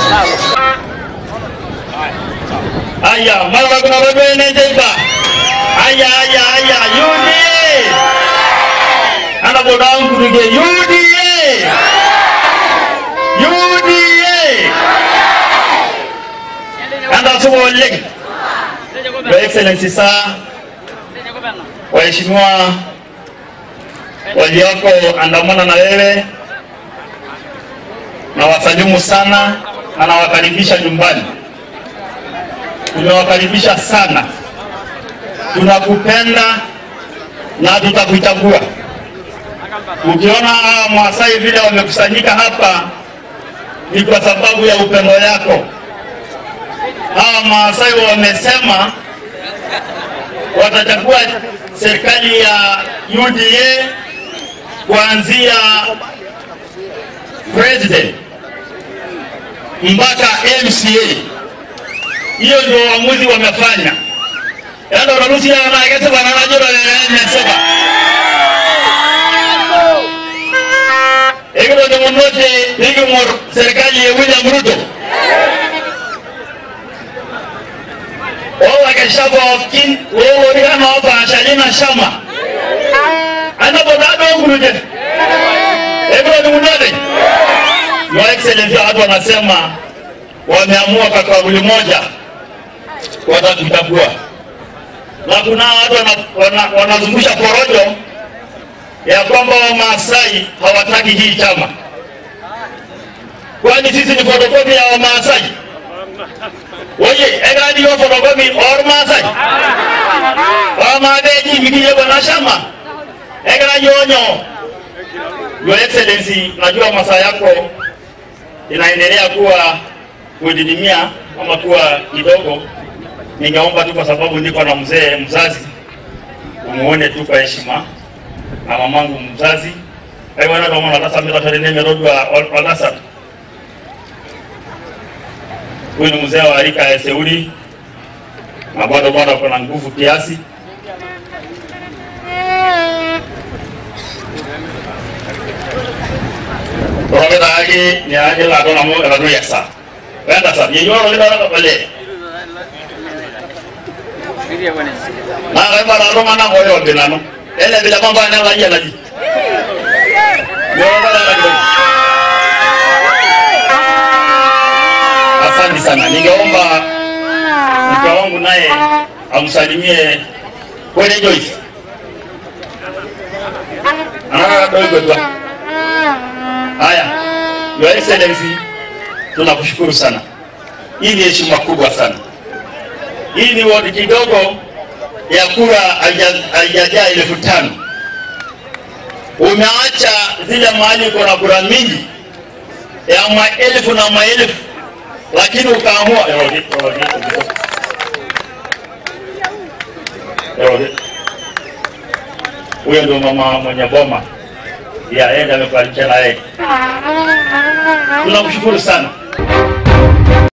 Aya, mara kuna babene jeba. Aya, aya, aya, UDA. Ana bodangu nige UDA. UDA. Anda sumo oleng. Your Excellency sir, waheshimiwa walioko andamana na wewe, na wasalimu sana na nawakaribisha nyumbani. Tumewakaribisha sana, tunakupenda na tutakuchagua. Ukiona hawa Maasai vile wamekusanyika hapa ni kwa sababu ya upendo yako. Hawa Maasai wamesema watachagua serikali ya UDA kuanzia president mpaka MCA. Hiyo ndio uamuzi wamefanya. Yando unarusi ya na kese bana na jora ya nimesema. Ego ndio mmoja ndio mor serikali ya William Ruto. Wao wakashaba wakin wao ndio hapa Shalina Shama. Ana bodado nguruje. Ego ndio mmoja. Your Excellency watu wanasema wameamua kwa kauli moja watatuchagua, na kuna watu wana- wana- wanazungusha porojo ya kwamba Wamaasai hawataki hii chama. Kwani sisi ni fotokopi ya Wamaasai? Oye, egadi yo fotokopi or Maasai? Wamageji mikiye bwana shama. Egara yonyo. Your Excellency, najua masaa yako inaendelea kuwa kudidimia ama kuwa kidogo. Ningeomba tu kwa sababu niko na mzee mzazi, umuone tu kwa heshima na mamangu mzazi aiwana tomona tasamira terene merodwa walasa huyu ni mzee wa rika ya Seuli na bado bado kuna nguvu kiasi. Torogeta ake ni aje la dona mo la do yasa. Wenda sa ye yoro le dara bale. Na ga mara ro mana ko yo binano. Ele bila mambo ana la yala ji. Yoro dara la do. Asante sana. Ningeomba mke wangu naye amsalimie kweli Joyce. Ah, dogo tu. Haya, Your Excellency, tunakushukuru sana. Hii ni heshima kubwa sana. Hii ni wodi kidogo ya kura haija- haijajaa elfu tano. Umeacha zile mahali kuna kura mingi ya maelfu na maelfu, lakini ukaamua Erode, erode, erode. Erode. Huyo ndio mama mwenye boma ya yeye amefanikiwa na yeye. Tunamshukuru sana.